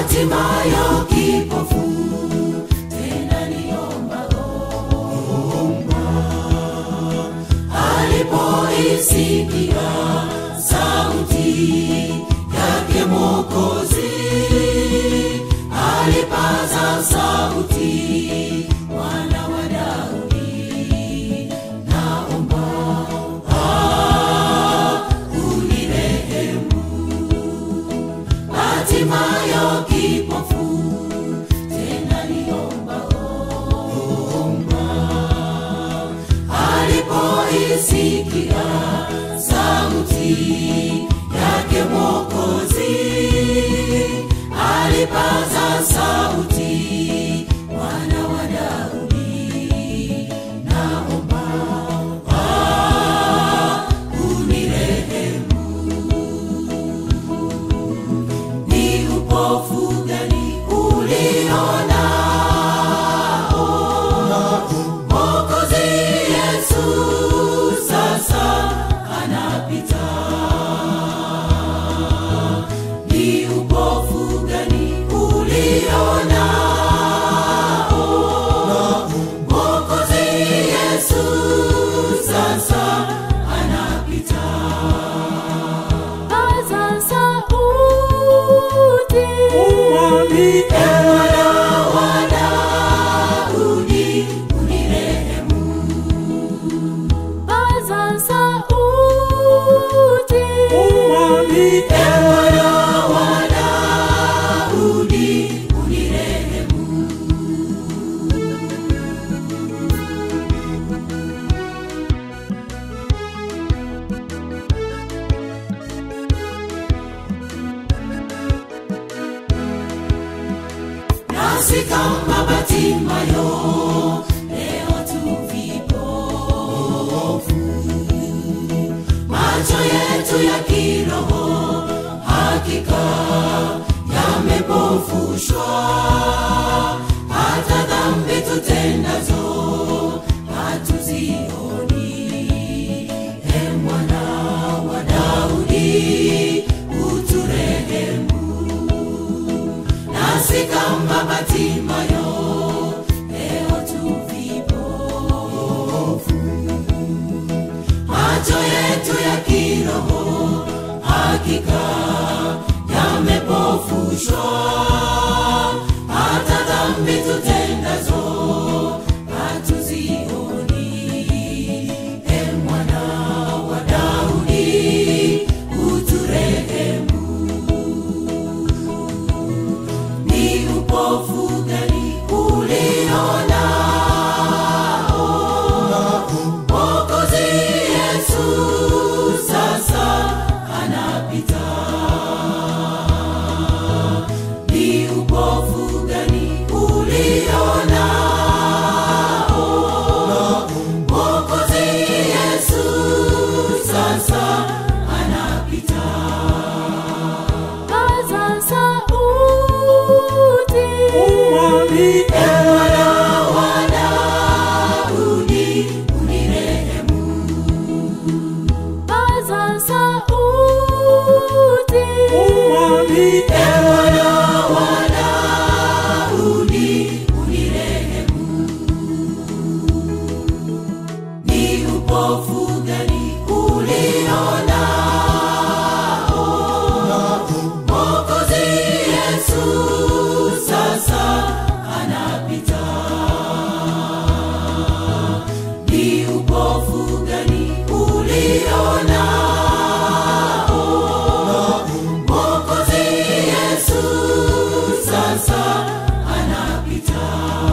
hatimayo kipofu tena niomba omba alipoisikia sauti yake mokozi alipaza sauti mwana wa daudi naomba ah, unirehemu hatimayo kipofu tena niomba omba alipoisikia sauti yake mokozi alipaza sauti mwana wa daudi naomba ah, unirehemu ni upofu gani ulionao mokozi yesu sasa anapita ni upofu gani ulionao mokozi yesu sasa anapita paza sauti Umwambie Bwana wa Daudi, unirehemu. paza sauti Umwambie Bwana wa Daudi, unirehemu. nasi kama Batimayo leo tu vipofu, macho yetu ya kiroho hakika yamepofushwa, hata dhambi tutendazo hatuzioni. E mwana wa Daudi, uturehemu nasi kama Batimayo leo tu vipofu, macho yetu ya kiroho hakika yamepofushwa, hata dhambi tutendazo hatuzioni. E mwana wa Daudi, uturehemu ni upofu gani ulionao mokozi yesu sasa anapita ni upofu gani ulionao mokozi yesu sasa anapita paza sauti Umwambie Bwana wa Daudi, unirehemu. paza sauti Umwambie Bwana wa Daudi, unirehemu. Ni upofu gani ulionao? Mwokozi Yesu sasa anapita. Ni upofu gani ulionao? Mwokozi Yesu sasa anapita.